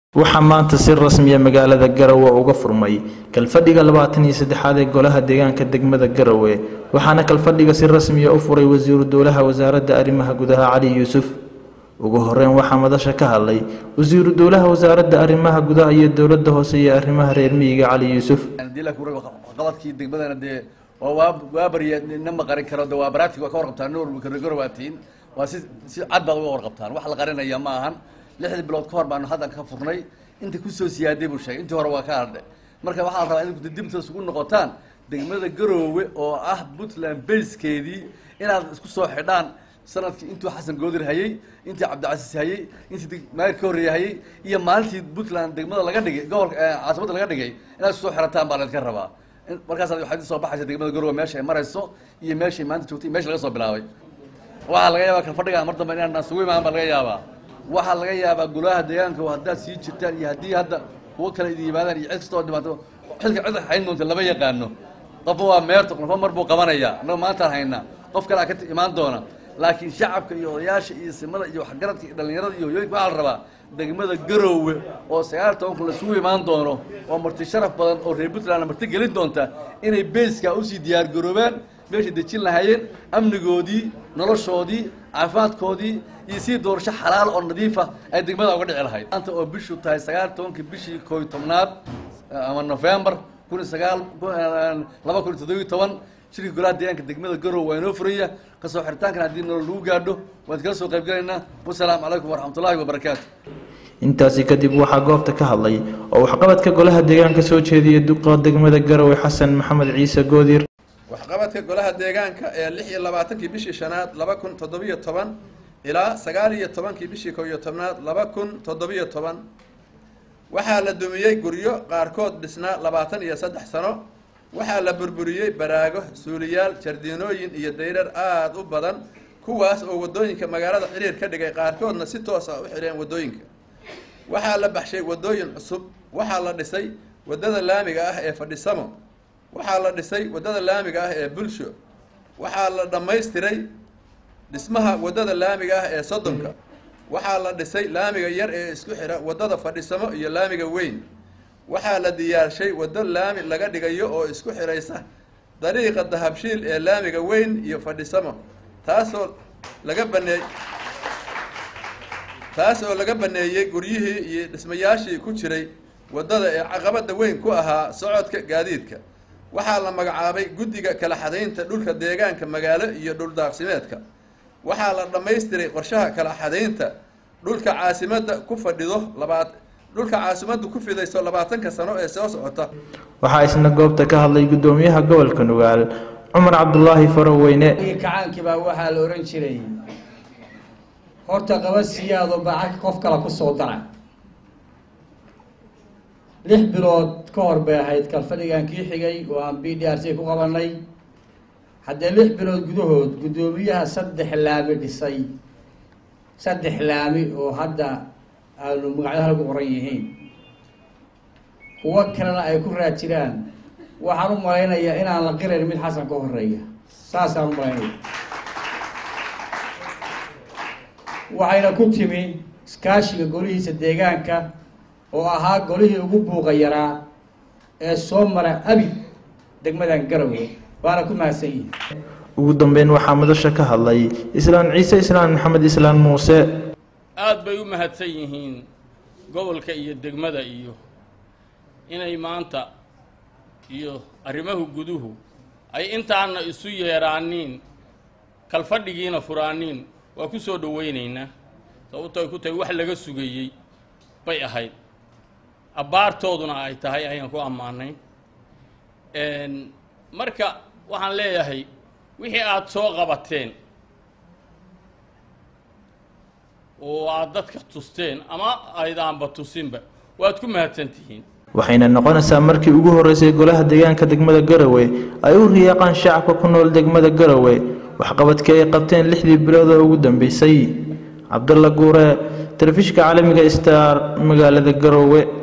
waxaa maanta si rasmiya magaalada garowe uga furmay kalfadhiga labaatan iyo saddexaad ee golaha deegaanka degmada garowe waxaana kalfadhiga si rasmiya u furay wasiiru dowlaha wasaaradda arrimaha gudaha cali yuusuf ugu horeyn waxaa madasha ka hadlay wasiiru dowlaha wasaaradda arrimaha gudaha iyo dowladda hoose iyo arrimaha reer miyiga cali yuusuf qabadkii degmadana dee waa waa waa barya nina ma qarin karo de waa baraatiga waa ka warqabtaan nin walba garogaro waa tihiin waa si si cad baad uga warqabtaan wax la qarinaya ma ahan lixdii bilood ka hor baanu haddan ka furnay inta kusoo siyaaday buu sheegay intii hore waa ka hadhe marka waxaa la rabaa in dibtaas ugu noqotaan degmada garoowe oo ah puntland basekeedii inaad isku soo xidhaan sanadkii intuu xasan goodir hayey intii cabdicasiis hayey intii maayir ka horreeye hayey iyo maalintii puntland degmada laga dhigay gobolka caasimada laga dhigay inaad isku soo xidhataan baa laydinka rabaa markaas waxaad soo baxaysa degmada garoowe meesha ay marayso iyo meeshay maanta joogtay meesha laga soo bilaabay waxaa laga yaabaa kalfadhiga mar dambe inaan isugu imaan baa laga yaabaa waxaa laga yaabaa golaha deegaanka haddaad sii jirtaan iyo haddii hadda kuwo kale idin yimaadaan iyo cid kastoo dhibaato xilka cid hayn doonta lama yaqaano qofba waa meerto qofba mar buu qabanayaa annaga maantaan haynaa qof kale aa ka imaan doona laakiin shacabka iyo odayaasha iyo simada iyo waxgaradka iyo dhallinyarada iyo hoyooyinka waxaa la rabaa degmada garoowe oo sagaal toban kun laisugu imaan doono oo marti sharaf badan oo reer puntland marti gelin doonta inay beeska usii diyaar garoobaan meeshay dejin lahaayeen amnigoodii noloshoodii caafimaadkoodii iyo sidii doorasho xalaal oo nadiifa ay degmada uga dhici lahayd maanta oo bishu tahay sagaal tobankii bishii kooiy tobnaad ama novembar kun iyo sagaal laba kun iyo toddobiyo toban shirka golaha deegaanka degmada garowe waa inoo furaya kasoo xiritaankan haddii nolol lagu gaadho waan kala soo qayb galaynaa wasalaamu calaykum waraxmatullahi wabarakaatu intaasi kadib waxaa goobta ka hadlay oo waxqabadka golaha deegaanka soo jeediyay duqa degmada garowe xasan maxamed ciise goodir waxqabadka golaha deegaanka ee lix iyo labaatankii bishii shanaad laba kun toddobiyo toban ilaa sagaal iyo tobankii bishii kow iyo tobnaad laba kun toddobiyo toban waxaa la dumiyey guryo qaarkood dhisnaa labaatan iyo saddex sano waxaa la burburiyey baraago suuliyaal jardiinooyin iyo dayrar aada u badan kuwaas oo waddooyinka magaalada xiriir ka dhigay qaarkoodna si toos ah u xidheen waddooyinka waxaa la baxshay waddooyin cusub waxaa la dhisay waddada laamiga ah ee fadhisamo waxaa la dhisay waddada laamiga ah ee bulsho waxaa la dhammaystiray dhismaha waddada laamiga ah ee soddonka waxaa la dhisay laamiga yar ee isku xidha waddada fadhisamo iyo laamiga weyn waxaa la diyaarshay waddo laami laga dhigayo oo isku xidhaysa dariiqa dahabshiil ee laamiga weyn iyo fadhisamo taasoo laga baneey taas oo laga baneeyey guryihii iyo dhismayaashii ku jiray waddada ee caqabada weyn ku ahaa socodka gaadiidka waxaa la magacaabay guddiga kala xadaynta dhulka deegaanka magaalo iyo dhuldaaqsimeedka waxaa la dhammaystiray qorshaha kala xadaynta dhulka caasimadda ku fadhido labaad dhulka caasimaddu ku fidayso labaatanka sano ee soo socota waxaa isna goobta ka hadlay guddoomiyaha gobolka nugaal cumar cabdulaahi faroweyne kacaankii baa waxaa la ohan jiray horta qaba siyaado bacag qof kale kusoo dara lix bilood ka hor bay ahayd kalfadhigan kii xigay oo aan b d r c ku qabanay haddee lix bilood gudahood guddoomiyaha saddex laami dhisay saddex laami oo hadda aanu magacyo halku qoran yihiin kuwo kalena ay ku raad jiraan waxaan u malaynayaa inaan la qirayn mid xasan ka horeeya saasaan u malaynaya waxayna ku timi iskaashiga golihiisa deegaanka oo ahaa golihii ugu buuqa yaraa ee soo mara abid degmadan garowe waana ku mahadsan yihin ugu dambeyn waxaa madasha ka hadlay islaan ciise islaan maxamed islaan muuse aada bay u mahadsan yihiin gobolka iyo degmada iyo inay maanta iyo arrimahu guduhu ay intaana isu yeeraaniin kalfadhigiina furaaniin waa ku soo dhoweynaynaa sababto ay ku tahay wax laga sugayey bay ahayd abbaartooduna ay tahay ayaan ku ammaanay marka waxaan leeyahay wixii aada soo qabateen oo aada dadka tusteen ama aydaanba tusinba waad ku mahadsan tihiin waxayna noqonaysaa markii ugu horreysay golaha deegaanka degmada garowe ay u riyaaqaan shacabka ku nool degmada garowe waxqabadkii ay qabteen lixdii bilood oo ugu dambeysay cabdalla guure telefishinka caalamiga star magaalada garowe